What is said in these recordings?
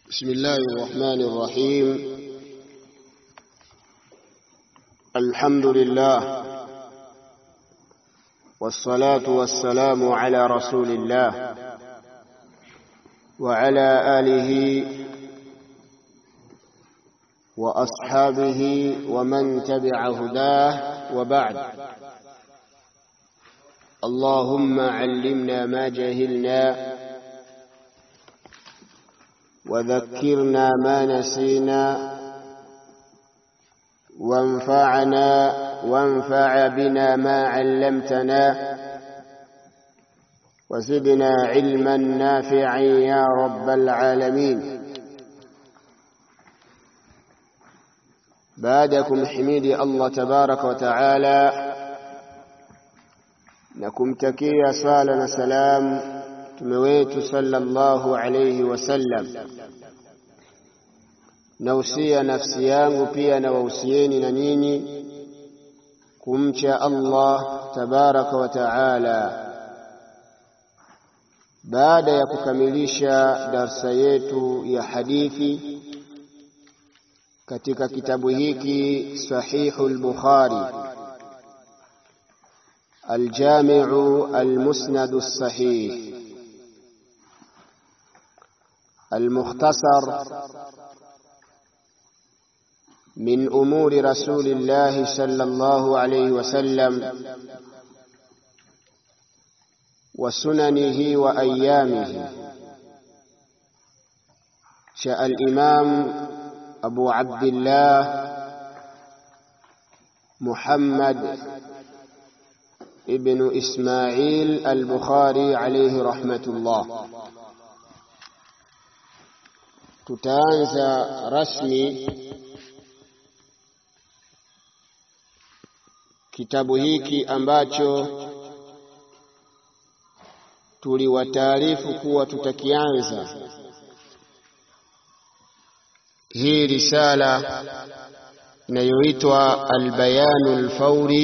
بسم الله الرحمن الرحيم الحمد لله والصلاة والسلام على رسول الله وعلى آله وأصحابه ومن تبع هداه وبعد اللهم علمنا ما جهلنا وذكرنا ما نسينا وانفعنا وانفع بنا ما علمتنا وزدنا علما نافعا يا رب العالمين بعدكم حميدي الله تبارك وتعالى na kumtakia sala na salam mtume wetu sallallahu alayhi wasallam. Nausia nafsi yangu pia na wausieni na nyinyi kumcha Allah tabaraka wa taala. Baada ya kukamilisha darsa yetu ya hadithi katika kitabu hiki Sahihul Bukhari الجامع المسند الصحيح المختصر من امور رسول الله صلى الله عليه وسلم وسننه وايامه شاء الامام ابو عبد الله محمد ابن إسماعيل البخاري عليه رحمة الله tutaanza rasmi kitabu hiki ambacho tuliwataarifu kuwa tutakianza hii risala inayoitwa albayanu alfauri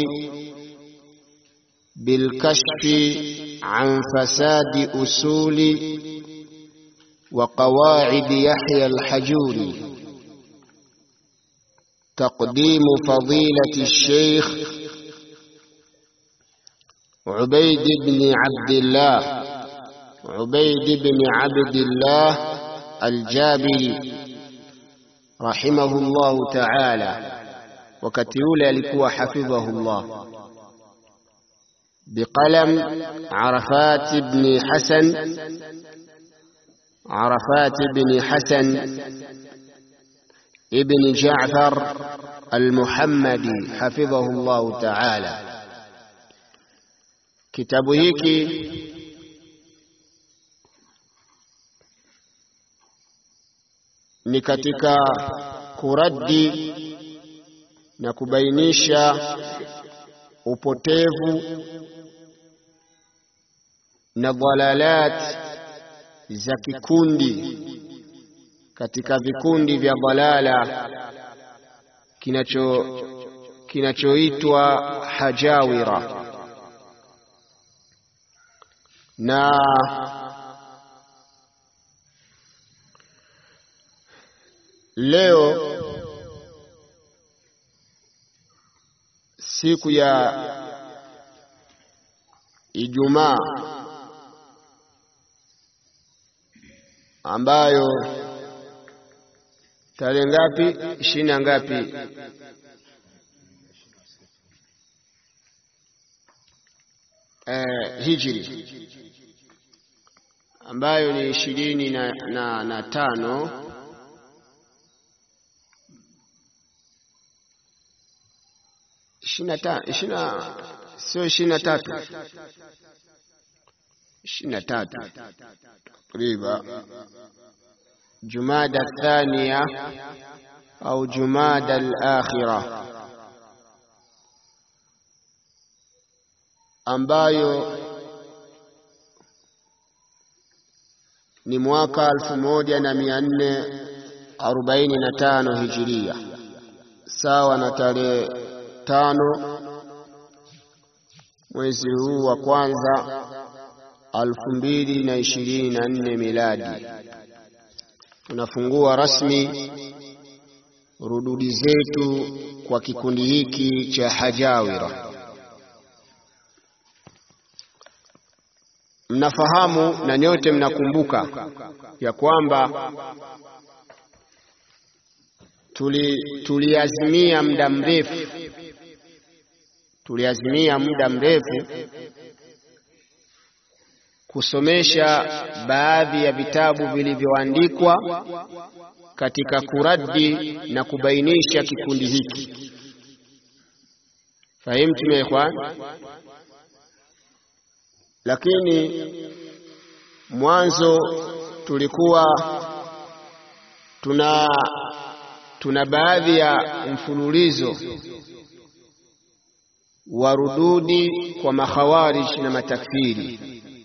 بالكشف عن فساد أصول وقواعد يحيى الحجوري تقديم فضيلة الشيخ عبيد بن عبد الله عبيد بن عبد الله الجابري رحمه الله تعالى وكتيولى لكوا حفظه الله بقلم عرفات بن حسن عرفات بن حسن ابن جعفر المحمدي حفظه الله تعالى kitabu hiki ni katika kuradi na kubainisha upotevu na dhalalat za kikundi katika vikundi vya dhalala kinacho kinachoitwa hajawira na leo siku ya Ijumaa ambayo tarehe ngapi? ishirini na ngapi? Eh, hijri ambayo ni ishirini na, na, na tano sio ishirini na tatu ishirini na tatu takriba jumada thania au jumada al-akhira ambayo ni mwaka elfu moja na mia nne arobaini na tano hijiria sawa na tarehe tano mwezi huu wa kwanza alfu mbili na ishirini na nne miladi. tunafungua rasmi rududi zetu kwa kikundi hiki cha Hajawira. Mnafahamu na nyote mnakumbuka ya kwamba tuli tuliazimia muda mrefu tuliazimia muda mrefu kusomesha baadhi ya vitabu vilivyoandikwa katika kuradi na kubainisha kikundi hiki. Fahimtum ya ikhwan? Lakini mwanzo tulikuwa tuna tuna baadhi ya mfululizo wa rududi kwa makhawarij na matakfiri,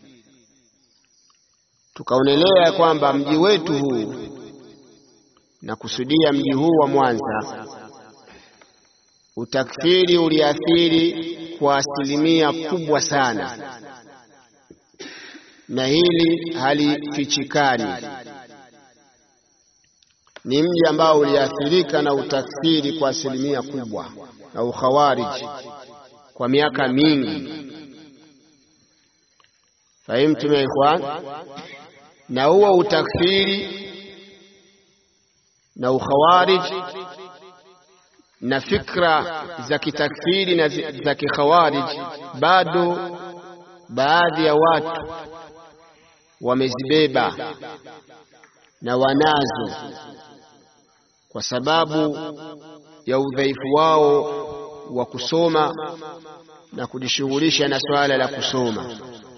tukaonelea kwamba mji wetu huu na kusudia mji huu wa Mwanza, utakfiri uliathiri kwa asilimia kubwa sana, na hili halifichikani. Ni mji ambao uliathirika na utakfiri kwa asilimia kubwa na ukhawariji kwa miaka mingi. Fahimtum ya ikhwan? Na huo utakfiri na ukhawarij na fikra za kitakfiri na za kikhawarij, bado baadhi ya watu wamezibeba na wanazo kwa sababu ya udhaifu wao wa kusoma na kujishughulisha na swala la kusoma.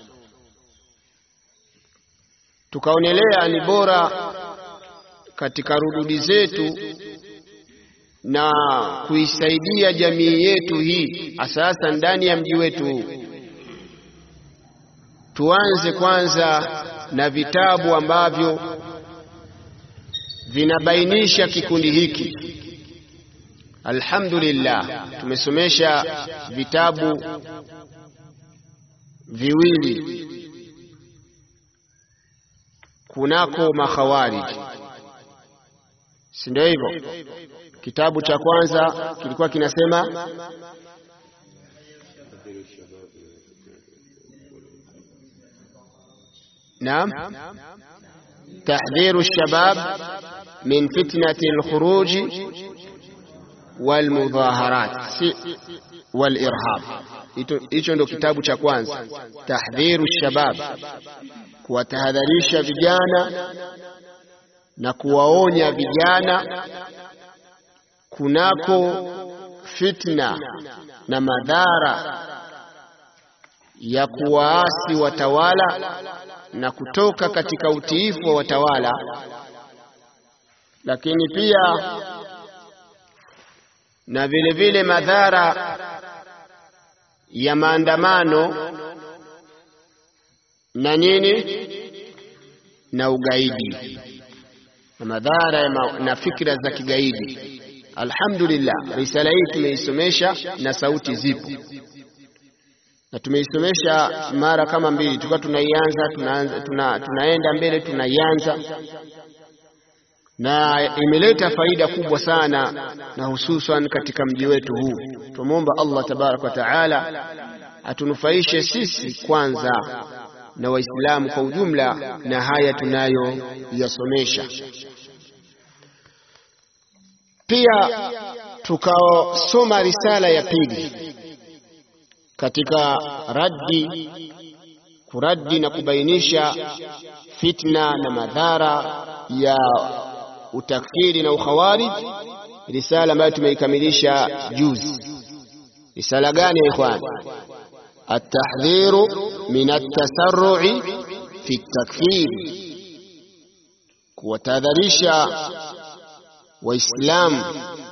Tukaonelea ni bora katika rududi zetu na kuisaidia jamii yetu hii, hasa ndani ya mji wetu huu, tuanze kwanza na vitabu ambavyo vinabainisha kikundi hiki. Alhamdulillah, tumesomesha vitabu viwili kunako makhawariji, si ndio hivyo? Kitabu cha kwanza kilikuwa kinasema naam, tahdhiru shabab min fitnati alkhuruji walmudhaharat walirhab. Hicho ndo kitabu cha kwanza, tahdhiru shabab, kuwatahadharisha vijana na kuwaonya vijana kunako fitna na madhara ya kuwaasi watawala na kutoka katika utiifu wa watawala, lakini pia na vile vile madhara ya maandamano na nini na ugaidi na madhara ya ma na fikra za kigaidi. Alhamdulillah, risala hii tumeisomesha na sauti zipo, na tumeisomesha mara kama mbili, tulikuwa tunaianza tunaanza, tuna, tunaenda mbele tunaianza, na imeleta faida kubwa sana, na hususan katika mji wetu huu. Tumwomba Allah tabaraka wa taala atunufaishe sisi kwanza na Waislamu kwa ujumla na haya tunayoyasomesha. Pia tukasoma risala ya pili katika raddi, kuraddi na kubainisha fitna na madhara ya utakfiri na ukhawarij, risala ambayo tumeikamilisha juzi. Risala gani ya ikhwani? Atahdhiru min atasarrui fi takfiri, kuwatahadharisha Waislamu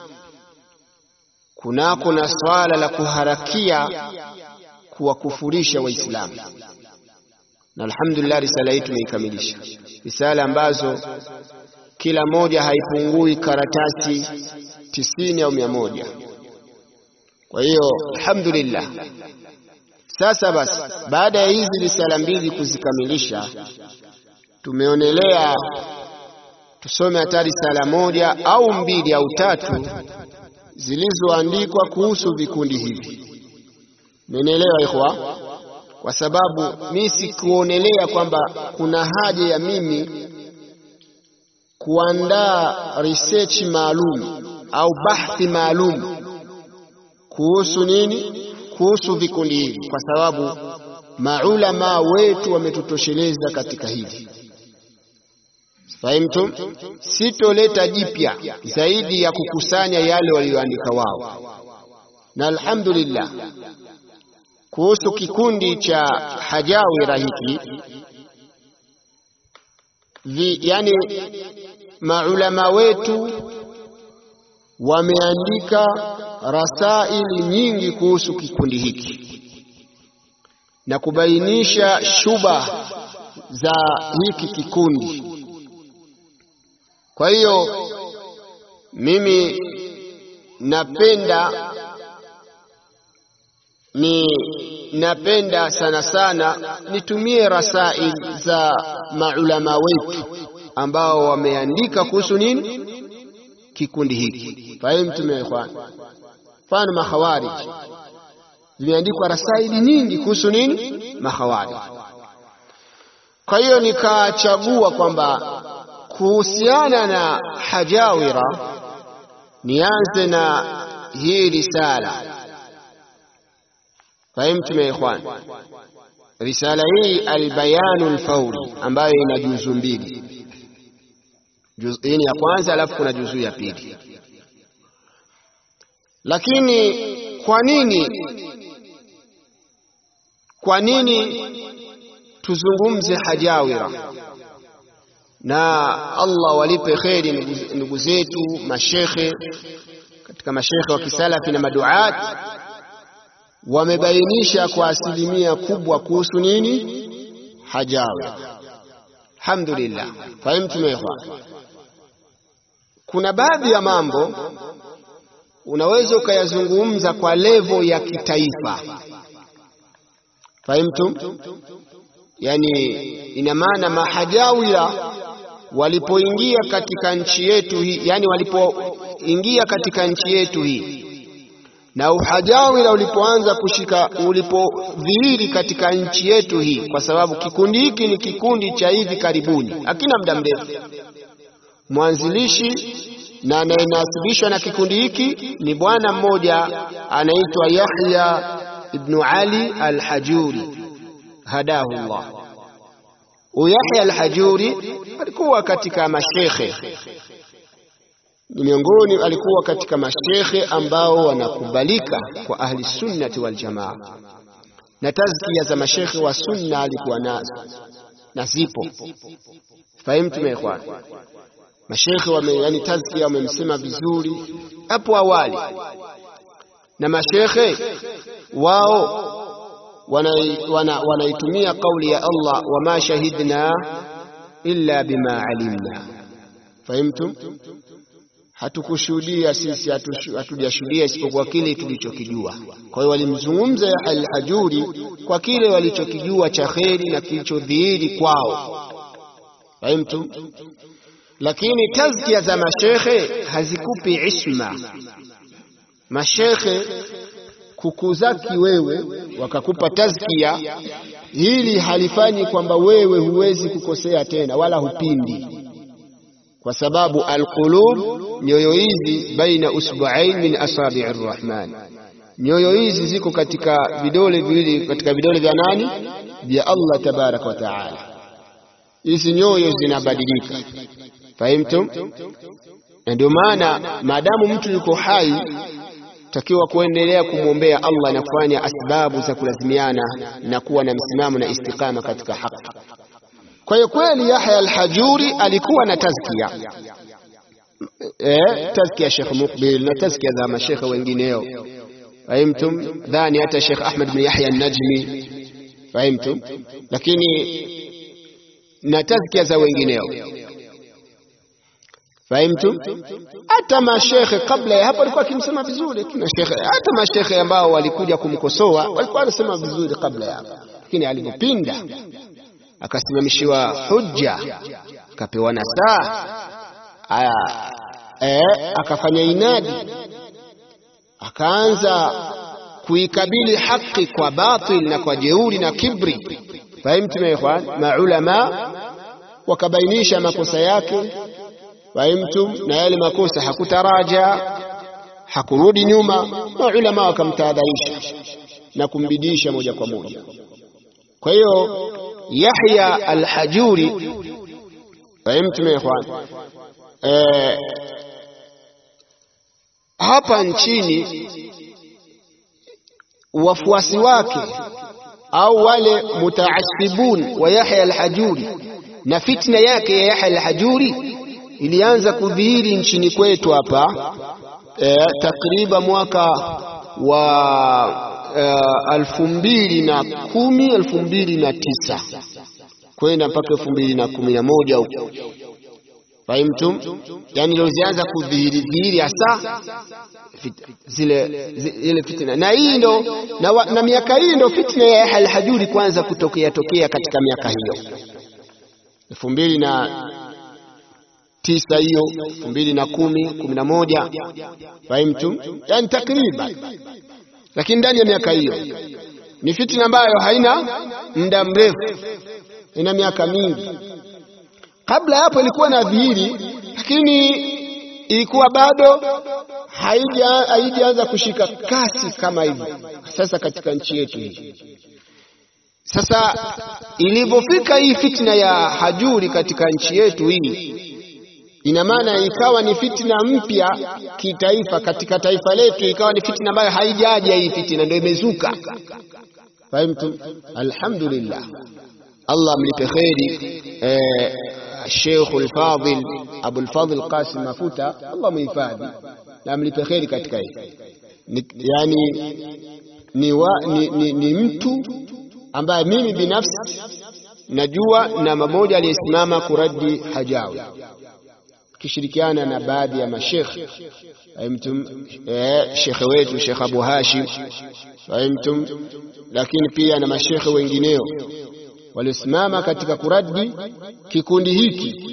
kunako na swala la kuharakia kuwakufurisha Waislamu, na alhamdulillah, risala hii tumeikamilisha, risala ambazo kila moja haipungui karatasi tisini au mia moja. Kwa hiyo alhamdulillah. Sasa basi, baada ya hizi risala mbili kuzikamilisha, tumeonelea tusome hata risala moja au mbili au tatu zilizoandikwa kuhusu vikundi hivi. Mmenielewa ikhwa? Kwa sababu mi sikuonelea kwamba kuna haja ya mimi kuandaa research maalum au bahthi maalum kuhusu nini, kuhusu vikundi hivi, kwa sababu maulama wetu wametutosheleza katika hili. Fahimtum? Sitoleta jipya zaidi ya kukusanya yale walioandika wao, na alhamdulillah kuhusu kikundi cha Hajawira hiki vi, yani maulama wetu wameandika rasaili nyingi kuhusu kikundi hiki na kubainisha shuba za hiki kikundi. Kwa hiyo mimi napenda ni napenda sana sana nitumie rasail za maulama wetu ambao wameandika kuhusu nini kikundi hiki. Fahimtum ya ikhwan? Mfano makhawarij zimeandikwa rasaili nyingi kuhusu nini makhawarij. Kwa hiyo nikachagua kwamba kuhusiana na Hajawira nianze na hii risala. Fahimtum ya ikhwan? Risala hii Albayanu Alfauri ambayo ina juzu mbili. Hii ni ya kwanza, alafu kuna juzu ya pili. Lakini kwa nini kwa nini tuzungumze Hajawira? Na Allah walipe kheri ndugu zetu mashekhe katika mashekhe wa kisalafi na maduat wamebainisha kwa asilimia kubwa kuhusu nini Hajawira. Alhamdulillah, fahimtum ikhwan? Kuna baadhi ya mambo unaweza ukayazungumza kwa levo ya kitaifa, fahimtum? Yani ina maana mahajawira walipoingia katika nchi yetu hii, yani walipoingia katika nchi yetu hii na uhajawira ulipoanza kushika, ulipodhihiri katika nchi yetu hii, kwa sababu kikundi hiki ni kikundi cha hivi karibuni, hakina muda mrefu. Mwanzilishi na anayenasibishwa na kikundi hiki ni bwana mmoja anaitwa Yahya ibnu Ali al-Hajuri, hadahu Allah. Yahya al-Hajuri alikuwa katika mashekhe ni miongoni, alikuwa katika mashekhe ambao wanakubalika kwa ahli sunnati wal jamaa, na tazkia za mashekhe wa sunna alikuwa nazo na zipo. Fahimtum ya ikhwan? Mashekhe wame, yani tazkia wamemsema vizuri hapo awali, na mashekhe wao wanaitumia wana, wana kauli ya Allah, wama shahidna illa bima alimna. Fahimtum? Hatukushuhudia sisi, hatujashuhudia isipokuwa kile tulichokijua. Kwa hiyo walimzungumza Al-Hajuri kwa kile walichokijua cha kheri na kilichodhihiri kwao. Fahimtum? Lakini tazkia za mashekhe hazikupi isma. Mashekhe kukuzaki wewe wakakupa tazkia, hili halifanyi kwamba wewe huwezi kukosea tena wala hupindi, kwa sababu alqulub, nyoyo hizi baina usbu'ain min asabi'i rrahman, nyoyo hizi ziko katika vidole viwili katika vidole vya nani? Vya Allah tabaraka wa taala. Hizi nyoyo zinabadilika, fahimtum? Na ndio maana maadamu mtu yuko hai takiwa kuendelea kumwombea Allah na kufanya asbabu za kulazimiana na kuwa na msimamo na istiqama katika haki. Kwa hiyo kweli Yahya al-Hajuri alikuwa na tazkia eh, tazkia Sheikh Muqbil na tazkia za mashekhe wengineo, fahimtum? Dhani hata Sheikh Ahmad bin Yahya an-Najmi, fahimtum? Lakini na tazkia za wengineo Fahimtum? Hata mashekhe kabla ya hapo walikuwa akimsema vizuri, hata mashekhe ambao walikuja kumkosoa walikuwa wanasema vizuri kabla ya hapo, lakini alipopinda akasimamishiwa hujja, akapewa nasaha, aya eh, akafanya inadi akaanza kuikabili haki kwa batil na kwa jeuri na kibri. Fahimtum ya ikhwan? Maulama wakabainisha makosa yake, fahimtum, na yale makosa hakutaraja, hakurudi nyuma. Maulama wakamtahadharisha na kumbidisha moja kwa moja. Kwa hiyo Yahya al-Hajuri, fahimtum ya ikhwan, eh, hapa nchini wafuasi wake au wale mutaasibun wa Yahya al-Hajuri na fitna yake ya Yahya al-Hajuri ilianza kudhihiri nchini kwetu hapa e, takriban mwaka wa elfu mbili na kumi elfu mbili na tisa kwenda mpaka elfu mbili na kumi na moja huko fahimtum, yani ndio zianza kudhihiri dhihiri hasa zile zile fitna, na hii ndo na, wa, na miaka hii ndo fitna ya Yahya al-Hajuri kwanza kutokea tokea katika miaka hiyo elfu mbili na tisa hiyo elfu mbili na kumi kumi na moja fahimtum, yani takriban, lakini ndani ya miaka hiyo ni fitna ambayo haina muda mrefu, ina miaka mingi kabla hapo ilikuwa na dhihiri, lakini ilikuwa bado haijaanza kushika kasi kama hivi sasa katika nchi yetu hii. Sasa ilivyofika hii fitna ya Hajuri katika nchi yetu hii, ina maana ikawa ni fitna mpya kitaifa katika taifa letu, ikawa ni fitna ambayo haijaja. Hii fitna ndio imezuka. Fahimtum? Alhamdulillah, Allah mlipe kheri eh, Sheikh al-Fadil Abu al-Fadil Qasim Mafuta, Allah muhifadhi na mlipe kheri katika hii. Yani ni, wa, ni, ni, ni mtu ambaye mimi binafsi najua na mmoja aliyesimama kuradi Hajawi kishirikiana na baadhi ya mashekhe fahimtum, eh, shekhe wetu Sheikh Abu Hashim fahimtum, lakini pia na mashekhe wengineo waliosimama katika kuradi kikundi hiki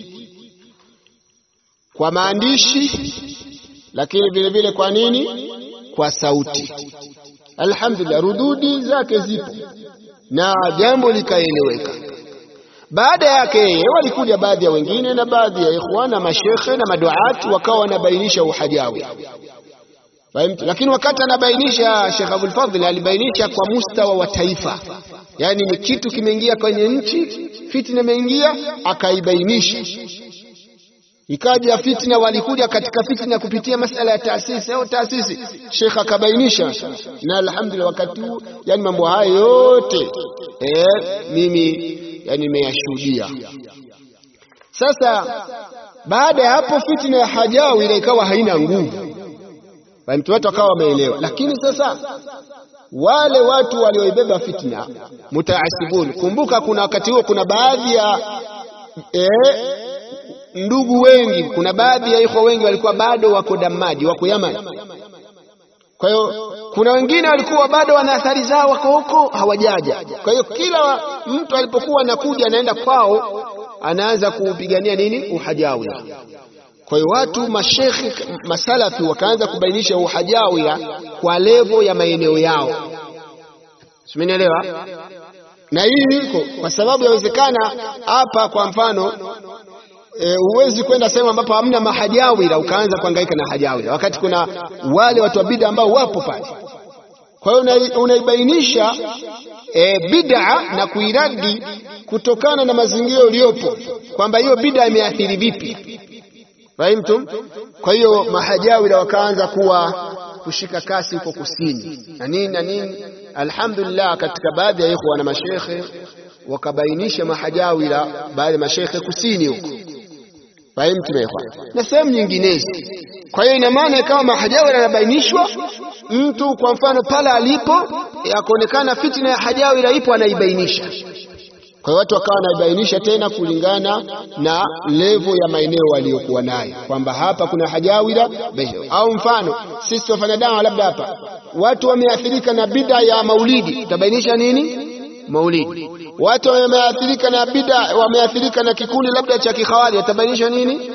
kwa maandishi, lakini vile vile kwa nini? Kwa sauti. Alhamdulillah, rududi zake zipo na jambo likaeleweka. Baada yake yeye walikuja baadhi ya wengine na baadhi ya ikhwan na mashekhe na maduati wakawa wanabainisha uhajawi fahimtu. Lakini wakati anabainisha Sheikh Abul Fadhl alibainisha kwa mustawa wa taifa, yaani ni kitu kimeingia kwenye nchi, fitna imeingia, akaibainisha. Ikaja fitna, walikuja katika fitna kupitia masala ya taasisi au taasisi, Sheikh akabainisha, na alhamdulillah, wakati huu yani mambo haya yote eh, mimi yani nimeyashuhudia. Sasa baada ya hapo fitna ya Hajawi ile ikawa haina nguvu, mtu watu wakawa wameelewa. Lakini sasa wale watu walioibeba fitna mutaasibun, kumbuka kuna wakati huo kuna baadhi ya eh, ndugu wengi, kuna baadhi ya ikhwa wengi walikuwa bado wako Damaji, wako Yaman. Kwa hiyo kuna wengine walikuwa bado wana athari zao, wako huko hawajaja. Kwa hiyo kila mtu alipokuwa anakuja anaenda kwao, anaanza kuupigania nini? Uhajawia. Kwa hiyo watu mashekhi masalafi wakaanza kubainisha uhajawia kwa levo ya maeneo yao, simenielewa? Na hii iko kwa sababu yawezekana hapa, kwa mfano huwezi e, kwenda sehemu ambapo hamna mahajawira ukaanza kuhangaika na hajawira, wakati kuna wale watu wa bid'a ambao wapo pale. Kwa hiyo unaibainisha e, bid'a na kuiradi kutokana na mazingira uliyopo, kwamba hiyo bid'a imeathiri vipi, fahimtum? Kwa hiyo mahajawira wakaanza kuwa kushika kasi huko kusini na nini na nini. Alhamdulillah, katika baadhi ya ikhwa na mashekhe wakabainisha mahajawira, baadhi ya mashekhe kusini huko fahimtu na sehemu nyinginezo. Kwa hiyo ina maana kama mahajawira yanabainishwa, mtu kwa mfano pale alipo akaonekana fitna ya hajawira ipo, anaibainisha. Kwa hiyo watu wakawa wanaibainisha tena kulingana na levo ya maeneo waliokuwa nayo, kwamba hapa kuna hajawira au mfano sisi tunafanya dawa, labda hapa watu wameathirika na bid'a ya maulidi, tutabainisha nini maulidi watu wameathirika na bid'a, wameathirika na kikundi labda cha kikhawari, watabainisha nini?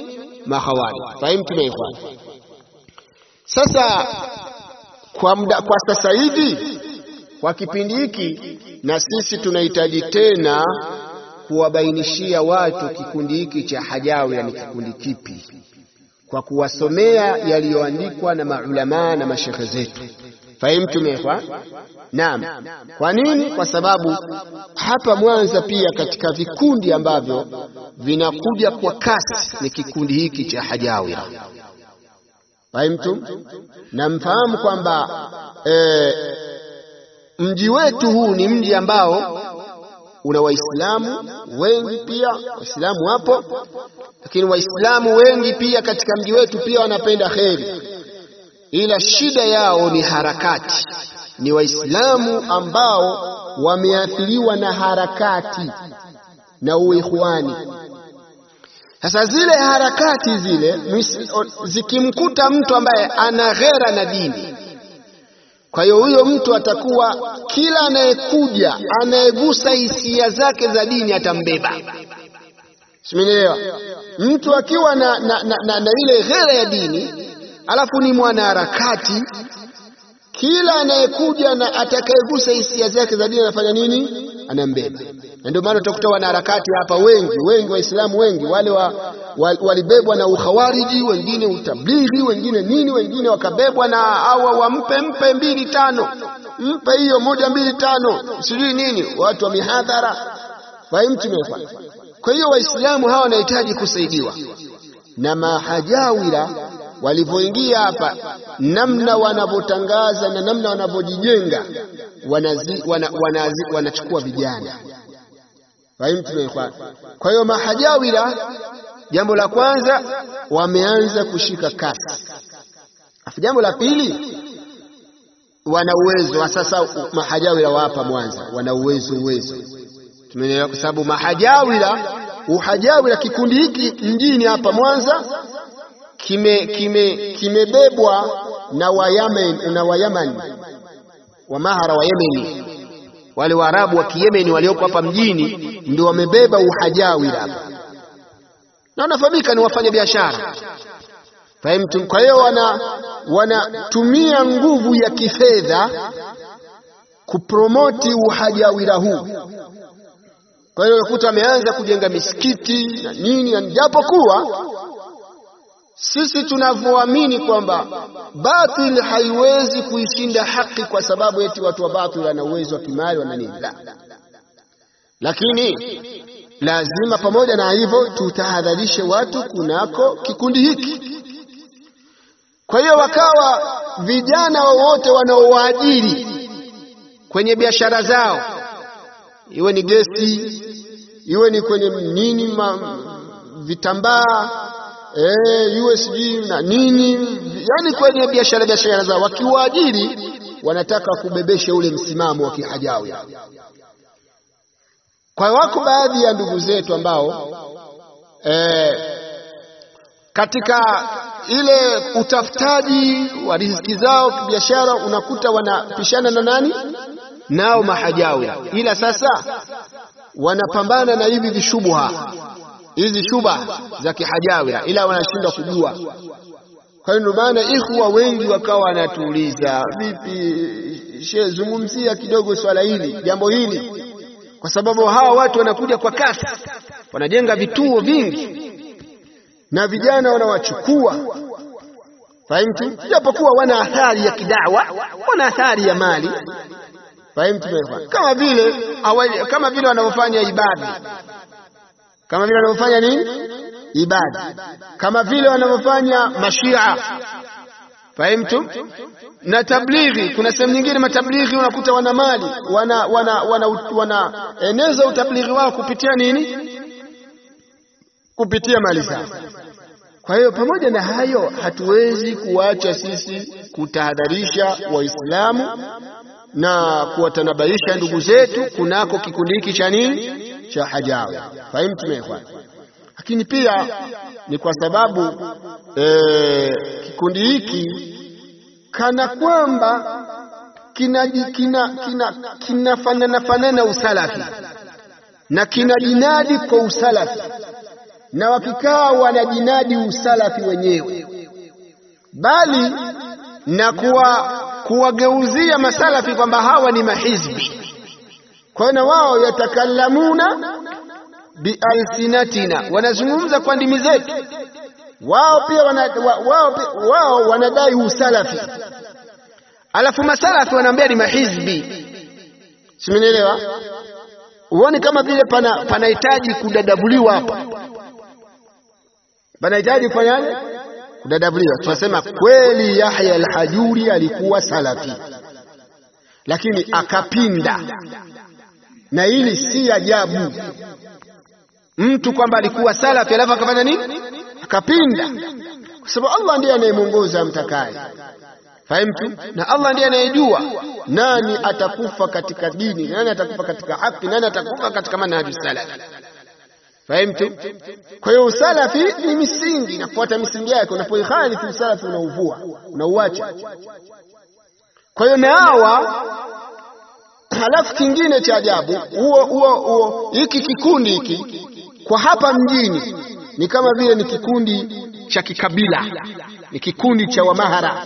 mahawari. Fahimu tumeifanya sasa kwa, mda, kwa sasa hivi kwa kipindi hiki, na sisi tunahitaji tena kuwabainishia watu kikundi hiki cha Hajawira ni kikundi kipi, kwa kuwasomea yaliyoandikwa na maulamaa na mashekhe zetu. Fahimtum ikhwan? Naam. Kwa nini? Kwa sababu hapa Mwanza pia katika vikundi ambavyo vinakuja kwa kasi ni kikundi hiki cha Hajawira. Fahimtum? Na mfahamu kwamba e, mji wetu huu ni mji ambao una Waislamu wengi, pia Waislamu wapo, lakini Waislamu wengi pia katika mji wetu pia wanapenda kheri, ila shida yao ni harakati. Ni Waislamu ambao wameathiriwa na harakati na uikhwani. Sasa zile harakati zile zikimkuta mtu ambaye ana ghera na dini kwa hiyo huyo mtu atakuwa kila anayekuja anayegusa hisia zake za dini atambeba. Simenielewa? Mtu akiwa na, na, na, na, na ile ghera ya dini alafu ni mwanaharakati, kila anayekuja na atakayegusa hisia zake za dini anafanya nini? Anambeba. Na ndio maana utakuta wanaharakati hapa wengi wengi, Waislamu wengi wale wa, wa, walibebwa na ukhawariji, wengine utablighi, wengine nini, wengine wakabebwa na hawa wampe mpe mbili tano, mpe hiyo moja mbili tano, sijui nini, watu wa mihadhara fahimtumefa. Kwa hiyo Waislamu hawa wanahitaji kusaidiwa na mahajawira walivyoingia hapa, namna wanavyotangaza na namna wanavyojijenga, wanazi, wana, wanazi, wanachukua vijana kwa hiyo mahajawira, jambo la kwanza wameanza kushika kasi, afu jambo la pili wana uwezo wa sasa. Mahajawira wa hapa Mwanza wana uwezo uwezo, tumeelewa, kwa sababu mahajawira, uhajawira, kikundi hiki mjini hapa Mwanza kime kime kimebebwa na Wayamen na Wayamani wa mahara wa Yemeni wale Waarabu wa Kiyemeni walioko hapa mjini ndio wamebeba uhajawira hapa, na wanafahamika ni wafanya biashara fahimtum. Kwa hiyo wana wanatumia nguvu ya kifedha kupromoti uhajawira huu. Kwa hiyo unakuta wameanza kujenga misikiti na nini, japokuwa sisi tunavyoamini kwamba batil haiwezi kuishinda haki kwa sababu eti watu wa batil wana uwezo wa kimali wana nini, la. Lakini lazima pamoja na hivyo tutahadharishe watu kunako kikundi hiki. Kwa hiyo wakawa vijana wowote wanaowaajiri kwenye biashara zao, iwe ni gesi, iwe ni kwenye nini, ma, vitambaa Eh, iwe sijui na nini, yani kwenye biashara biashara zao, wakiwaajiri wanataka kubebesha ule msimamo wa kihajawi. Kwa wako baadhi ya ndugu zetu ambao eh, katika ile utafutaji wa riziki zao biashara, unakuta wanapishana na nani nao mahajawira, ila sasa wanapambana na hivi vishubuha hizi shuba za kihajawira, ila wanashindwa kujua. Kwa hiyo ndio maana ikhwa wengi wakawa wanatuuliza, vipi shehe, zungumzia kidogo swala hili, jambo hili, kwa sababu hawa watu wanakuja kwa kasi, wanajenga vituo vingi na vijana wanawachukua, fahimtu, japokuwa wana athari ya kidawa, wana athari ya mali, fahimtu, kama vile kama vile wanavyofanya ibada kama vile wanavyofanya nini ibada, kama vile wanavyofanya mashia, fahimtum, na tablighi. Kuna sehemu nyingine matablighi unakuta wana mali, wana wana wanaeneza wana utablighi wao kupitia nini? Kupitia mali zao. Kwa hiyo pamoja na hayo, hatuwezi kuacha sisi kutahadharisha Waislamu na kuwatanabaisha ndugu zetu kunako kikundi hiki cha nini cha hajawi fahimu tumeekwana. Lakini pia ni kwa sababu e, kikundi hiki kana kwamba kinafanana kina, kina, kina fanana usalafi na kina jinadi kwa usalafi, na wakikaa wanajinadi usalafi wenyewe, bali na kuwa kuwageuzia masalafi kwamba hawa ni mahizbi. Kwa hiyo na wao yatakalamuna bialsinatina, wanazungumza kwa ndimi zetu. Wao pia wana, wa, wao, pia- wao wanadai usalafi, alafu masalafi wanaambia ni mahizbi. Simenielewa? Uone kama vile pana panahitaji kudadabuliwa hapa, panahitaji kufanyaje? Kudadabuliwa. Tunasema kweli Yahya al-Hajuri alikuwa salafi, lakini akapinda, na hili si ajabu mtu kwamba alikuwa salafi alafu akafanya nini? Akapinda, kwa sababu Allah ndiye anayemwongoza amtakaye. Fahimtu? Na Allah ndiye anayejua nani atakufa katika dini, nani atakufa katika haki, nani atakufa katika manhaji salaf. Fahimtu? Kwa hiyo usalafi ni misingi, nafuata misingi yake. Unapoikhalifu usalafi unauvua, unauacha. Kwa hiyo na hawa halafu kingine cha ajabu, huo huo huo, hiki kikundi hiki kwa hapa mjini ni kama vile ni kikundi cha kikabila, ni kikundi cha Wamahara,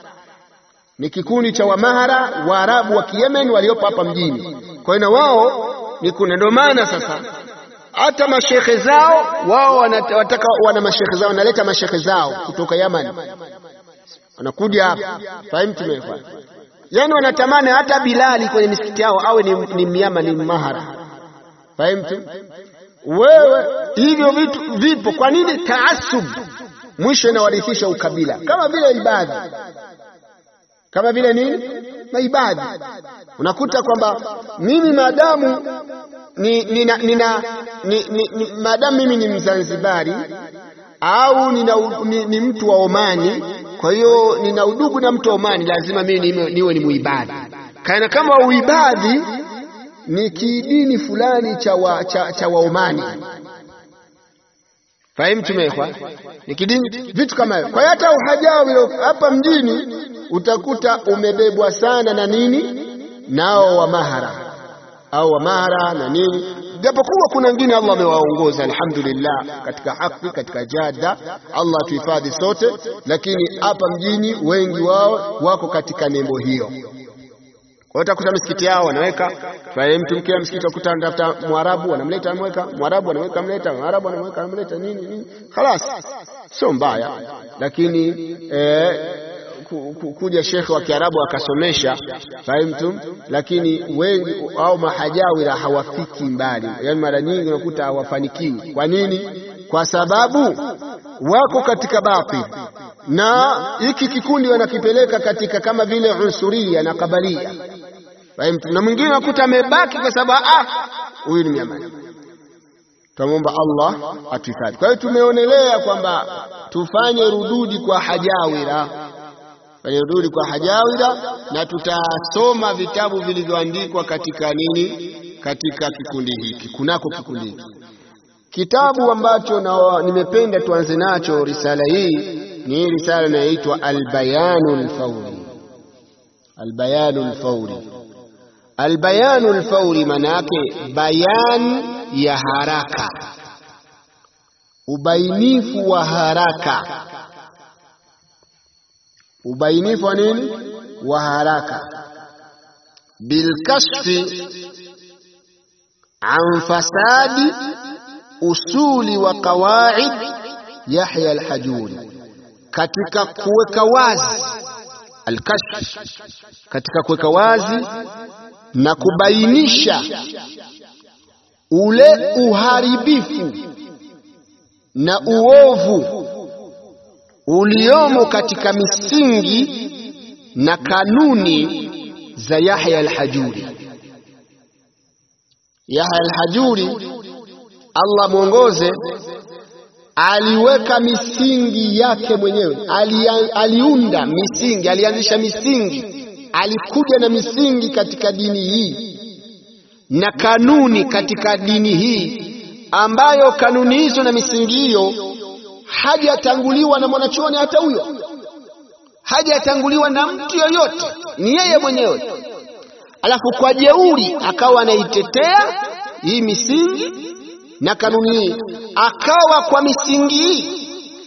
ni kikundi cha Wamahara Waarabu wa Kiyemen waliopo hapa mjini. Kwa hiyo na wao ni kuna, ndio maana sasa hata mashekhe zao wao wanata- wataka wana mashekhe zao wanaleta mashekhe zao kutoka Yaman, wanakuja hapa. Fahimu tumefanya yani, wanatamani hata Bilali kwenye misikiti yao awe ni, ni Myama, ni Mahara. Fahimu wewe, hivyo vitu vipo. Kwa nini taasub mwisho inawarithisha ukabila, kama vile ibadhi, kama vile nini maibadhi. Unakuta kwamba mimi maadamu ni, nina, nina, ni, ni, ni, maadamu mimi ni Mzanzibari au nina, ni, ni mtu wa Omani, kwa hiyo nina udugu na mtu wa Omani, lazima mimi niwe, niwe ni muibadhi. Kana kama uibadhi ni kidini fulani cha wa, cha, cha Waomani. Fahimu tumekwa ni kidini, vitu kama hivyo. Kwa hiyo hata uhajawi hapa mjini utakuta umebebwa sana na nini, nao wa mahara au wa mahara na nini, japokuwa kuna wengine Allah amewaongoza alhamdulillah, katika haki, katika jada. Allah tuhifadhi sote, lakini hapa mjini wengi wao wako katika nembo hiyo. Kwa hiyo utakuta misikiti yao wanaweka fahimu, mtu mkia msikiti ukuta anatafuta Mwarabu wanamleta anamweka Mwarabu anamweka amleta Mwarabu anamweka amleta nini nini, khalas, sio mbaya, lakini eh, ku- ku- kuja shekhe wa Kiarabu akasomesha fahimu, lakini wengi au mahajawira hawafiki mbali, yaani mara nyingi unakuta hawafanikiwi. Kwa nini? Kwa sababu wako katika batil na hiki kikundi wanakipeleka katika kama vile unsuria na kabalia Fahimtu? na mwingine unakuta amebaki kwa sababu ah, huyu ni Myamani. Tunamwomba Allah atuhifadhi. Kwa hiyo tumeonelea kwamba tufanye rududi kwa hajawira, fanye rududi kwa hajawira, na tutasoma vitabu vilivyoandikwa katika nini, katika kikundi hiki, kunako kikundi hiki. Kitabu ambacho na nimependa tuanze nacho risala hii ni hii risala inayoitwa Albayanu Lfauri. Albayanu Lfauri, Albayanu Lfauri maana yake bayan ya haraka, ubainifu wa haraka, ubainifu wa nini? Wa haraka, bilkashfi an fasadi usuli wa qawaid Yahya Alhajuri, katika kuweka wazi alkashf, katika kuweka wazi na kubainisha ule uharibifu na uovu uliomo katika misingi na kanuni za Yahya Alhajuri. Yahya Alhajuri, Allah mwongoze, aliweka misingi yake mwenyewe, ali, aliunda misingi, alianzisha misingi, alikuja na misingi katika dini hii na kanuni katika dini hii, ambayo kanuni hizo na misingi hiyo hajatanguliwa na mwanachuoni hata huyo, hajatanguliwa na mtu yoyote, ni yeye mwenyewe. Alafu kwa jeuri akawa anaitetea hii misingi na kanuni hii, akawa kwa misingi hii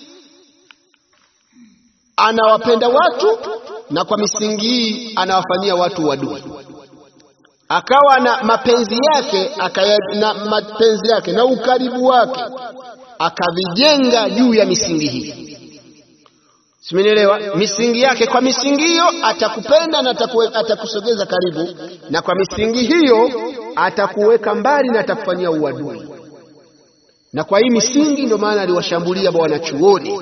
anawapenda watu na kwa misingi hii anawafanyia watu wadui, akawa na mapenzi yake akaya, na mapenzi yake na ukaribu wake akavijenga juu ya misingi hii. Simenielewa? Misingi yake, kwa misingi hiyo atakupenda na atakuwe, atakusogeza karibu, na kwa misingi hiyo atakuweka mbali na atakufanyia uadui. Na kwa hii misingi ndio maana aliwashambulia wanachuoni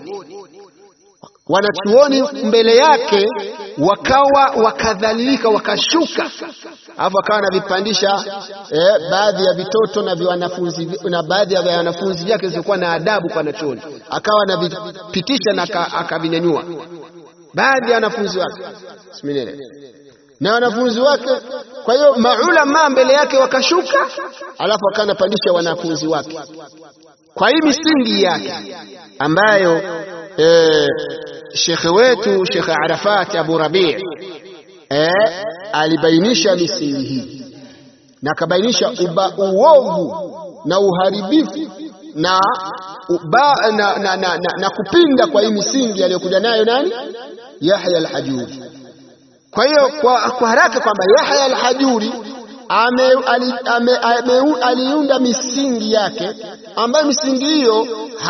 wanachuoni mbele yake wakawa wakadhalilika, wakashuka, alafu akawa anavipandisha eh, baadhi ya vitoto na wanafunzi na baadhi ya wanafunzi vyake zilikuwa na adabu kwa wanachuoni, akawa anavipitisha na akavinyanyua baadhi ya wanafunzi wake siminele na wanafunzi wake. Kwa hiyo maulama mbele yake wakashuka, alafu akawa anapandisha wanafunzi wake kwa hii misingi yake ambayo eh, shekhe wetu Shekhe Arafat Abu Rabi eh, alibainisha misingi hii na akabainisha uovu na uharibifu na, uba, na, na, na, na, na kupinda kwa hii misingi aliyokuja nayo nani? Yahya al-Hajuri. Kwa hiyo kwa, kwa haraka kwamba Yahya al-Hajuri aliunda ame, ame, aliunda misingi yake ambayo misingi hiyo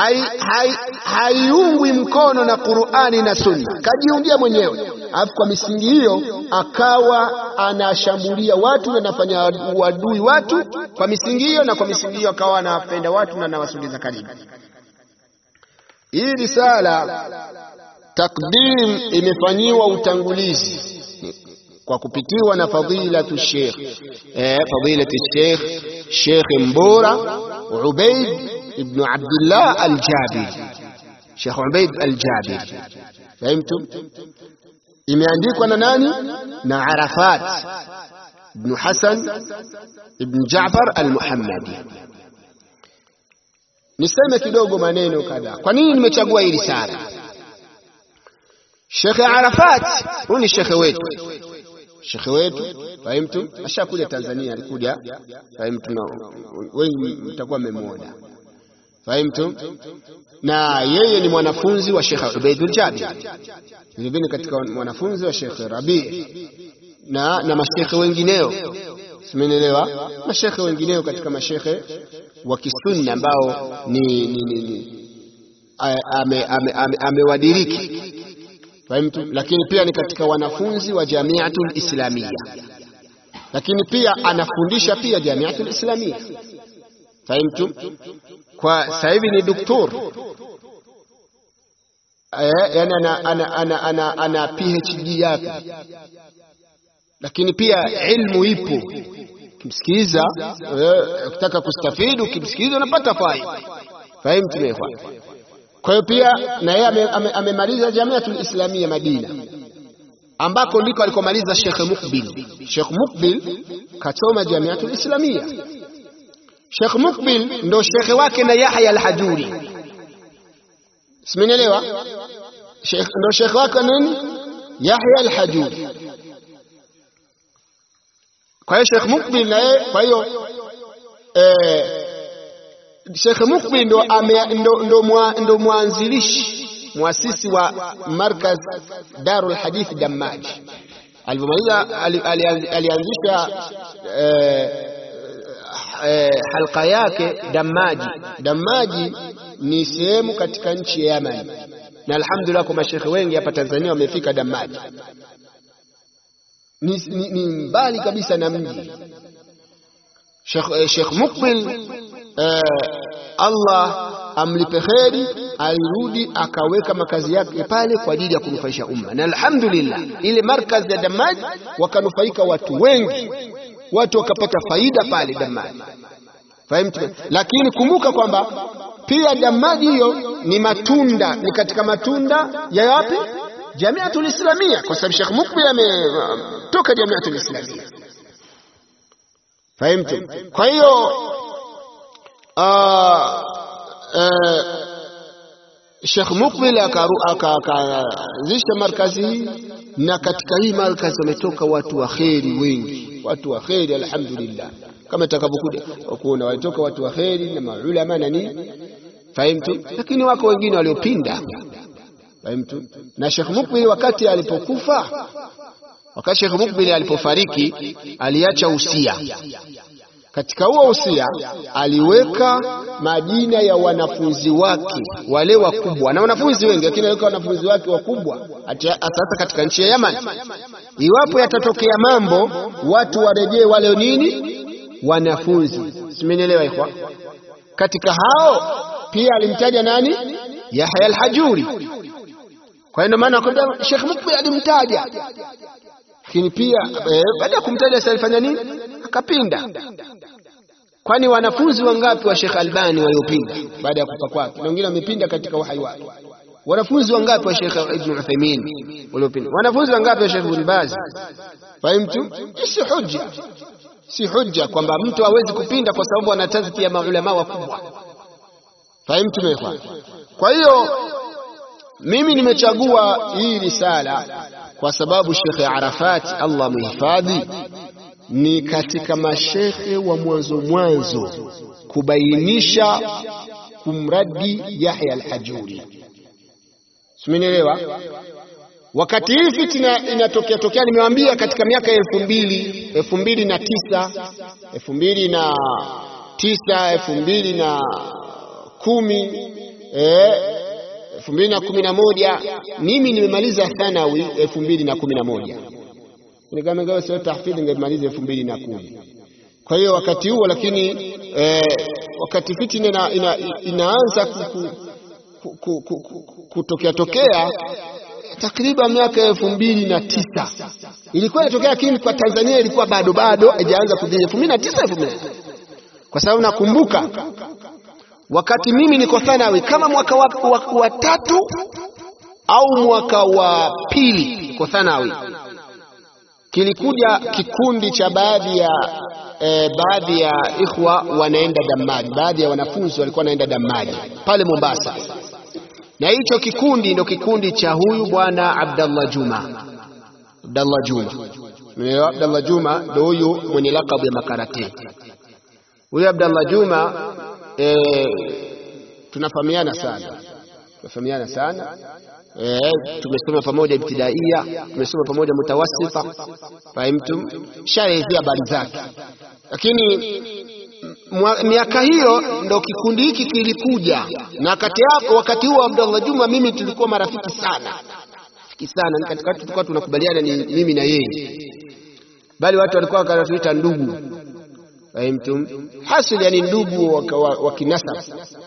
haiungwi hai, hai mkono na Qur'ani na Sunna, kajiundia mwenyewe. Alafu kwa misingi hiyo akawa anashambulia watu na anafanya uadui watu kwa misingi hiyo, na kwa misingi hiyo akawa anawapenda watu na anawasogeza karibu. Hii risala takdim imefanyiwa utangulizi kwa kupitiwa na fadilatu Sheikh eh, fadilatu Sheikh Sheikh Mbora Ubaid ibn Abdullah al-Jabiri, Sheikh Ubaid al-Jabiri, fahimtum? Imeandikwa na nani? Na Arafat ibn Hasan ibn Jaafar al-Muhammadi. Niseme kidogo maneno kadhaa. Kwa nini nimechagua hili sana? Sheikh Arafat huyu ni shekhe wetu shekhe wetu fahimtu, ashakuja Tanzania, alikuja fahimtu, na wengi mtakuwa mmemwona fahimtu, na yeye ni mwanafunzi wa Sheikh Ubaidul Jabir, vilevile katika mwanafunzi wa Sheikh Rabi na na mashekhe wengineo, simenielewa, mashekhe wengineo katika mashekhe wa kisunna ambao ni, ni, ni, ni amewadiriki ame, ame, ame fahimtu, lakini pia ni katika wanafunzi wa Jamiatul Islamia, lakini pia anafundisha pia Jamiatul Islamia fahimtu. Kwa sasa hivi ni doktor eh, yani ana, ana, ana, ana, ana PhD yake, lakini pia ilmu ipo. Ukimsikiliza ukitaka kustafidi, ukimsikiliza unapata faida. Fahimtu mekwa kwa hiyo pia na yeye amemaliza Jamiatul Islamia Madina, ambako ndiko alikomaliza Sheikh Mukbil. Sheikh Mukbil kasoma Jamiatul Islamia. Sheikh Mukbil ndo shekhe wake na Yahya al-Hajuri, simenielewa? Ndo shekhe wake nini? Yahya al-Hajuri. Kwa hiyo Sheikh Mukbil na yeye, kwa hiyo eh, Sheikh Mukbil ndo, ndo, ndo, mwa, ndo mwanzilishi mwasisi wa markaz Darul Hadith Dammaji. Alipomaliza alianzisha eh, eh, halqa yake Dammaji. Dammaji ni sehemu katika nchi ya Yaman, na alhamdulillah kwa mashekhe wengi hapa Tanzania wamefika Dammaji. Ni, ni, ni mbali kabisa na mji. Sheikh, Sheikh Mukbil Eh, Allah amlipe kheri, alirudi akaweka makazi yake pale kwa ajili ya kunufaisha umma, na alhamdulillah ile markazi ya Damaj wakanufaika watu wengi, watu wakapata faida pale Damaj, fahimtu. Lakini kumbuka kwamba pia Damaji hiyo ni matunda, ni katika matunda ya wapi? Jamiatul Islamia, kwa sababu Sheikh Mukbil ametoka Jamiatul Islamia, fahimtu. Kwa hiyo Sheikh Mukbil akaanzisha markazi hii, na katika hii markazi wametoka watu wa kheri wengi, watu wa kheri alhamdulillah. kama itakavyokuja kuona walitoka watu wa kheri na maulama na nini fahimtu lakini wako wengine waliopinda fahimtu na Sheikh Mukbil wakati alipokufa wakati Sheikh Mukbil alipofariki aliacha usia katika huo usia aliweka majina ya wanafunzi wake wale wakubwa na wanafunzi wengi lakini aliweka wanafunzi wake wakubwa hasa katika nchi ya Yaman iwapo yatatokea mambo watu warejee wale nini wanafunzi simenielewa ikhwa katika hao pia alimtaja nani Yahya al-Hajuri kwa hiyo maana akwambia Sheikh Mukbil alimtaja lakini pia eh, baada ya kumtaja sasa alifanya nini akapinda kwani wanafunzi wangapi wa Sheikh Albani waliopinda baada ya kufa kwake na wengine wamepinda katika uhai wake wanafunzi wangapi wa Sheikh Ibn Uthaymeen waliopinda wanafunzi wangapi wa Sheikh Ibn Baz fahimtu si hujja si hujja kwamba mtu hawezi kupinda kwa sababu anatazkia maulama wakubwa fahimtu mekwa kwa hiyo mimi nimechagua hii risala kwa sababu Sheikh Arafat Allah muhifadhi ni katika mashekhe wa mwanzo mwanzo kubainisha kumradi Yahya al-Hajuri. Simenielewa? Wakati hii fitna inatokea tokea, nimewaambia katika miaka ya elfu mbili elfu mbili na tisa elfu mbili na tisa elfu mbili na kumi elfu mbili na kumi na moja mimi nimemaliza thanawi elfu mbili na kumi na moja nikamagawa sio tahfidhi ningemaliza elfu mbili na kumi kwa hiyo wakati huo lakini eh, wakati fitna ina, ina, inaanza kutokea tokea takriban miaka elfu mbili na tisa ilikuwa inatokea, lakini kwa Tanzania ilikuwa bado bado haijaanza kudhihiri elfu mbili na tisa elfu mbili kwa sababu nakumbuka wakati mimi niko thanawi kama mwaka wa, wa, wa tatu au mwaka wa pili niko thanawi kilikuja kikundi cha baadhi ya e, baadhi ya ikhwa wanaenda Damaji, baadhi ya wanafunzi walikuwa wanaenda Damaji pale Mombasa, na hicho kikundi ndio kikundi cha huyu bwana Abdallah Juma. Abdallah Juma, umeelewa? Abdallah Juma ndio huyu mwenye lakabu ya makarate. Huyu Abdallah Juma e, tunafahamiana sana, tunafahamiana sana Eh, tumesoma pamoja ibtidaia, tumesoma pamoja mutawassita, fahimtum, shaelezea habari zake. Lakini miaka hiyo ndo kikundi hiki kilikuja, na wakati hapo, wakati huo Abdallah Juma mimi tulikuwa marafiki sana, rafiki sana, ni katika tulikuwa tunakubaliana ni mimi na yeye, bali watu walikuwa wakatuita ndugu, fahimtum, hasil yani ndugu wa kinasab.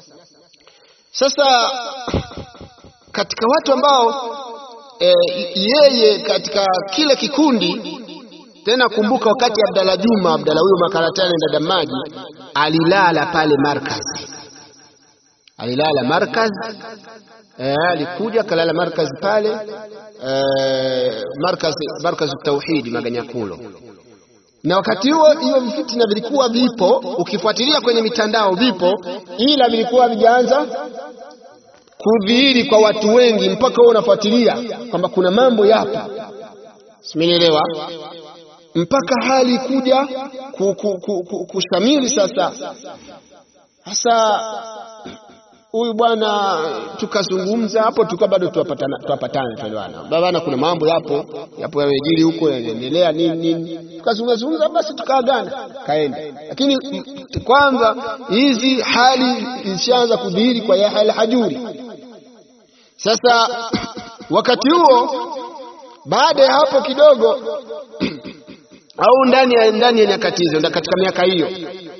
Sasa katika watu ambao e, yeye katika kile kikundi tena, kumbuka wakati Abdalla Juma Abdalla huyo makaratani enda Damaji alilala pale markaz, alilala markaz e, alikuja kalala markaz pale e, markaz markaz tauhidi Maganyakulo, na wakati huo hiyo vifitina vilikuwa vipo, ukifuatilia kwenye mitandao vipo, ila vilikuwa vijaanza kudhihiri kwa watu wengi mpaka wewe unafuatilia kwamba kuna mambo yapo, simenielewa, mpaka hali kuja kushamili. Sasa sasa huyu bwana tukazungumza hapo, tulikuwa bado tuwapatana, tuwapatana tuelewana, babana, kuna mambo yapo yapo yamejiri huko yanaendelea nini nini, tukazungumza zungumza, basi tukaagana, kaenda. Lakini kwanza hizi hali ilishaanza kudhihiri kwa Yahya al-Hajuri. Sasa wakati huo, baada ya hapo kidogo au ndani ya ndani ya nyakati hizo, katika miaka hiyo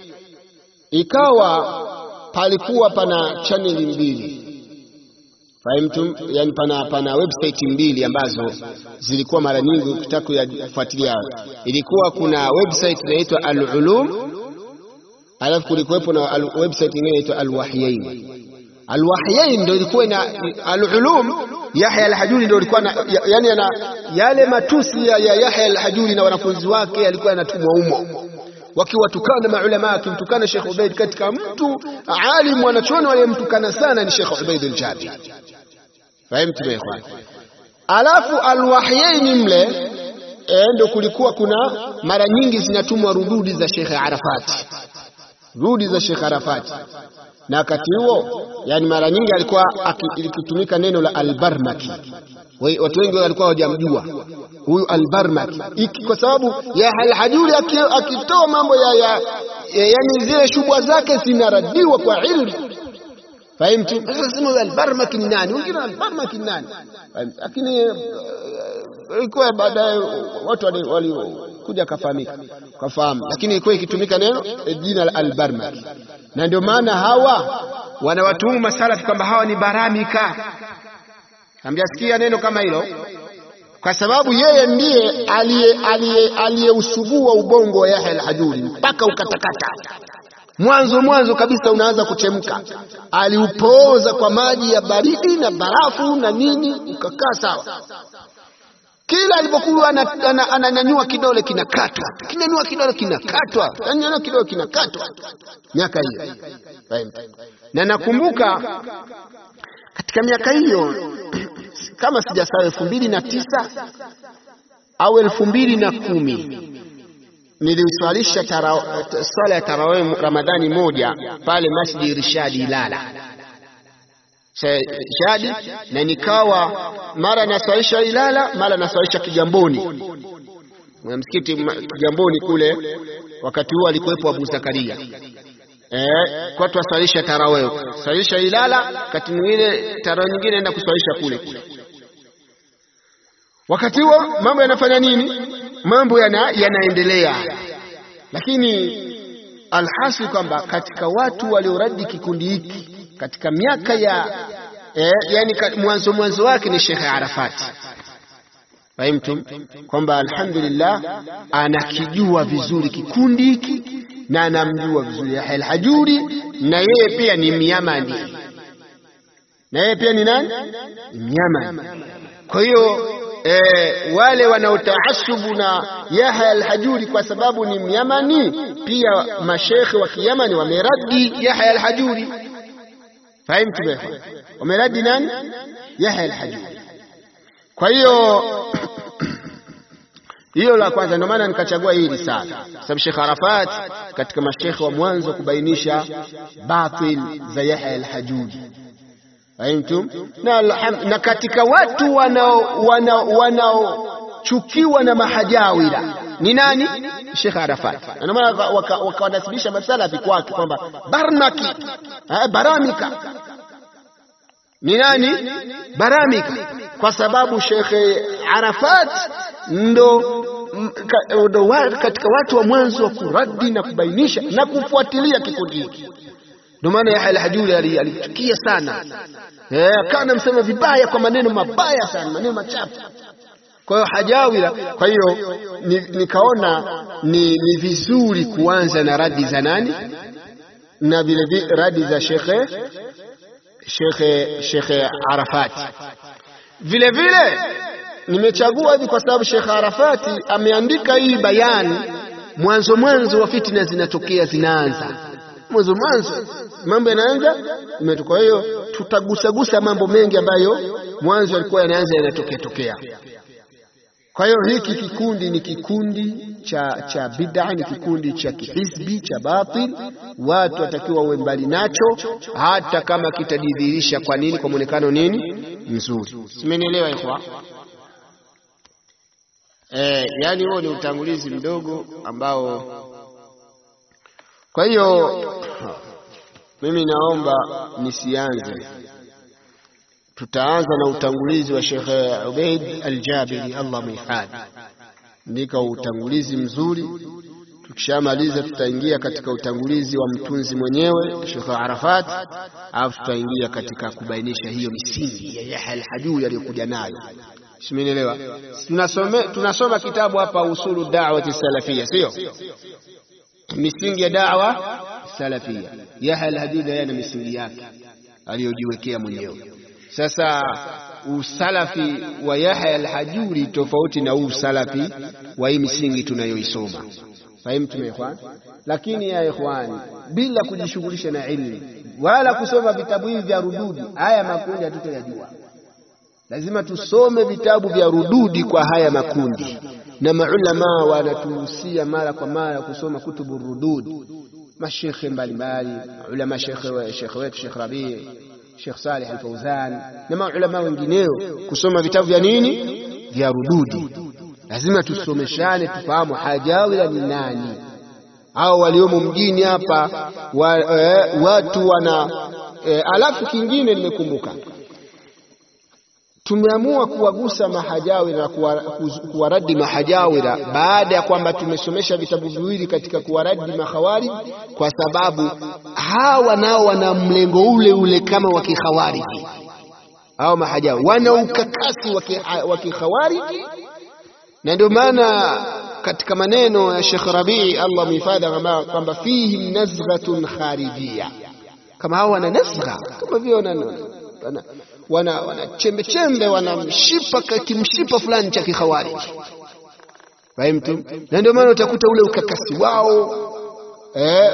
ikawa palikuwa pana chaneli mbili fahimtum, yani pana, pana website mbili ambazo zilikuwa mara nyingi ukitaka kufuatilia, ilikuwa kuna website inaitwa Al-Ulum, alafu kulikuwepo na website nyingine inaitwa Al-Wahyain. Al-Wahyain ndio ilikuwa na Al-Ulum. Yahya al-Hajuri ndio ilikuwa na yani na yale matusi ya Yahya al-Hajuri na wanafunzi wake yalikuwa yanatumwa humo wakiwatukana maulama, akimtukana Sheikh Ubaid. Katika mtu alim wanachuoni waliyemtukana sana ni Sheikh Ubaid al-Jabiri, fahimtu ikhwan. Alafu Al-Wahyain mle e, ndo kulikuwa kuna mara nyingi zinatumwa rududi za Sheikh Arafati, rudi za Sheikh Arafati, na wakati huo yani mara nyingi alikuwa likitumika neno la albarmaki. Watu wengi walikuwa hawajamjua huyu albarmaki iki, kwa sababu ya Alhajuri akitoa mambo ya, ya, ya yani zile shubwa zake zinaradiwa kwa ilmu Fahimtu? Sasa sema albarmaki ni nani? Wengine albarmaki ni nani? Lakini ilikuwa baadaye watu walikuja kafahamika kafahamu, lakini ilikuwa ikitumika neno jina la albarmaki, na ndio maana hawa wanawatuhumu masalafi kwamba hawa ni baramika. Hamjasikia neno kama hilo? Kwa sababu yeye ndiye aliyeusugua ubongo wa Yahya al-Hajuri mpaka ukatakata mwanzo mwanzo kabisa unaanza kuchemka. Aliupooza kwa maji ya baridi na barafu na nini, ukakaa sawa. Kila alipokuwa ananyanyua kidole kinakatwa, kinyanyua kidole kinakatwa, kinyanyua kidole kinakatwa, miaka hiyo. Na nakumbuka katika miaka hiyo kama sijasahau, elfu mbili na tisa au elfu mbili na kumi niliswalisha swala ya tarawih Ramadhani moja pale Masjid Rishadi Ilala Shadi, na nikawa mara naswalisha Ilala mara naswalisha Kigamboni, msikiti Kigamboni kule. Wakati huo alikuwepo Abu Zakaria eh, kwa twaswalisha tarawih, swalisha Ilala, wakati mwingine tarawih nyingine naenda kuswalisha kule kule. Wakati huo mambo yanafanya nini? mambo yana, yanaendelea, lakini alhasil kwamba katika watu walioradi kikundi hiki katika miaka ya eh, yani mwanzo mwanzo wake ni Sheikh Arafati. Fahimtum kwamba alhamdulillah anakijua vizuri kikundi hiki na anamjua vizuri Yahya al-Hajuri, na yeye pia ni Myamani, na yeye pia ni nani? Myamani. Kwa hiyo E, wale wanaotaasubu na Yahya al-Hajuri kwa sababu ni Myamani, pia mashekhe wa Kiyamani wameradi Yahya al-Hajuri. Fahimtu bwana, wameradi nani? Yahya al-Hajuri. Kwa hiyo hiyo la kwanza, ndio maana nikachagua hii risala, sababu Sheikh Arafat katika mashekhe wa mwanzo kubainisha batil za Yahya al-Hajuri Fahimtum? Na, na katika watu wanaochukiwa wana, wana na mahajawira ni nani? Sheikh Arafat. Ndio maana wakawanasibisha masalafi kwake kwamba barmaki eh, baramika ni nani? Baramika, kwa sababu Sheikh Arafat ndo ndo katika watu wa mwanzo wa kuradi na kubainisha na kufuatilia kikundi hiki. Ndio maana Yahya al-Hajuri alichukia sana eh, kana msema vibaya kwa maneno mabaya sana, maneno machafu. Kwa hiyo hajawira. Kwa hiyo nikaona ni, ni vizuri kuanza na radi za nani na vile radi za shekhe shekhe shekhe Arafati. Vile vile nimechagua hivi kwa sababu Shekhe Arafati ameandika hii bayani mwanzo mwanzo wa fitina zinatokea, zinaanza mwanzo mwanzo mambo yanaanza imetoka. Kwa hiyo tutagusagusa mambo mengi ambayo mwanzo yalikuwa yanaanza yanatokea tokea. Kwa hiyo hiki kikundi ni kikundi cha cha bid'a, ni kikundi cha kihizbi cha batil. Watu watakiwa uwe mbali nacho, hata kama kitadhihirisha kwa nini, kwa muonekano nini mzuri. Simenielewa ikhwa? Eh, yani huo ni utangulizi mdogo ambao kwa hiyo mimi naomba nisianze, tutaanza na utangulizi wa Sheikh Ubaid Al-Jabiri, Allah muhifadhi, ndika utangulizi mzuri. Tukishamaliza tutaingia katika utangulizi wa mtunzi mwenyewe Sheikh Arafat, alafu tutaingia katika kubainisha hiyo misingi ya Yahya Al-Hajuri aliyokuja nayo. Simenielewa? Tunasoma, tunasoma kitabu hapa usulu da'wati salafia, sio misingi ya da'wa salafia. Yahya al-Hajuri yana misingi yake aliyojiwekea mwenyewe. Sasa usalafi wa Yahya al-Hajuri tofauti na usalafi wa hii misingi tunayoisoma. Fahimu tumeekwana, lakini ya ikhwani, bila kujishughulisha na ilmu wala kusoma vitabu hivi vya rududi, haya makundi hatutoyajua. Lazima tusome vitabu vya rududi kwa haya makundi na maulama wanatuhusia mara kwa mara kusoma kutubu rudud mashekhe mbalimbali ulama shekhe shekhe wetu Sheikh Rabi Sheikh Saleh Al-Fauzan na maulama wengineo kusoma vitabu vya nini vya rududi lazima tusomeshane tufahamu hajawira ni nani au waliomo mjini hapa wa, e, watu wana e, alafu kingine nimekumbuka tumeamua kuwagusa mahajawira na kuwaradi mahajawira baada ya kwamba tumesomesha vitabu viwili katika kuwaradi makhawarij, kwa sababu hawa nao wana mlengo ule ule kama wa kikhawariji. Hao mahajawira wana ukakasi wa kikhawariji, na ndio maana katika maneno ya Sheikh Rabii Allah mhifadhi kwamba fihim nazghatun kharijia, kama hao wana nazgha kama vile wana wana wana chembe chembe wana mshipa kimshipa fulani cha kikhawariji fahimtu na ndio maana utakuta ule ukakasi wao eh,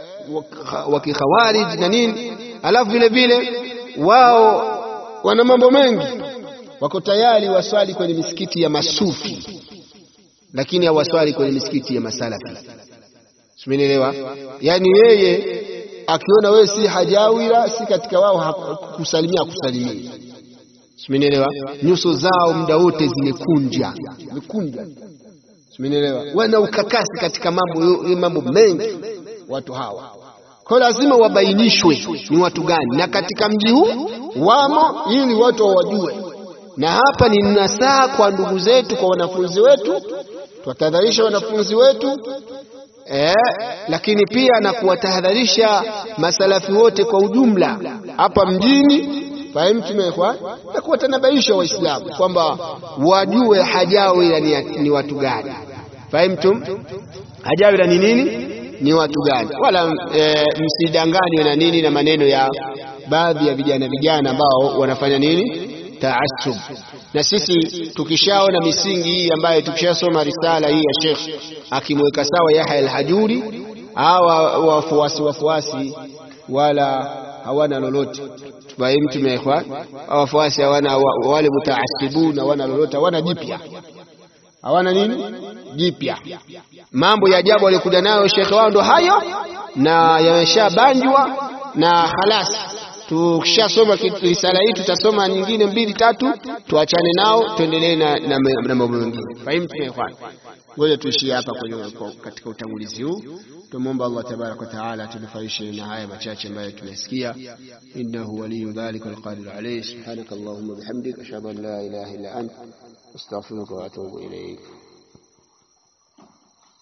wa kikhawariji na nini alafu vile vile wao wana mambo mengi wako tayari waswali kwenye misikiti ya masufi lakini hawaswali kwenye misikiti ya masalafi simenielewa yani yeye akiona wewe si hajawira si katika wao kusalimia kusalimia simenielewa nyuso zao muda wote zimekunja zimekunja simenielewa wana ukakasi katika mambo mambo mengi watu hawa kwa lazima wabainishwe ni watu gani na katika mji huu wamo ili watu wawajue na hapa ni nasaha kwa ndugu zetu kwa wanafunzi wetu tuwatahadharisha wanafunzi wetu eh, lakini pia na kuwatahadharisha masalafi wote kwa ujumla hapa mjini fahimtumekwa na kuwatanabaisha waislamu kwamba wajue hajawira ni, ni watu gani fahimtum hajawira ni nini ni watu gani wala e, msidanganywe na nini na maneno ya baadhi ya vijana vijana ambao wanafanya nini taasub na sisi tukishaona misingi hii ambayo tukishasoma risala hii ya Sheikh akimweka sawa Yahya al-Hajuri hawa wafuasi wafuasi wala hawana lolote tufahimu tumeikhwan wafuasi hawana wale mutaasibun hawana lolote hawana jipya hawana nini jipya mambo ya ajabu walikuja nayo shekhe wao ndo hayo na yameshabanjwa na khalas tukishasoma risala hii tutasoma nyingine mbili tatu tuachane nao tuendelee na, na, na mambo mengine fahimu tumeifanya ngoja tuishie hapa kwenye katika utangulizi huu tumwomba Allah tabarak wa taala tunufaishe na haya machache ambayo tumesikia innahu waliyu dhalika alqadir alayhi subhanaka allahumma bihamdik ashhadu an la ilaha illa anta astaghfiruka wa atubu ilayk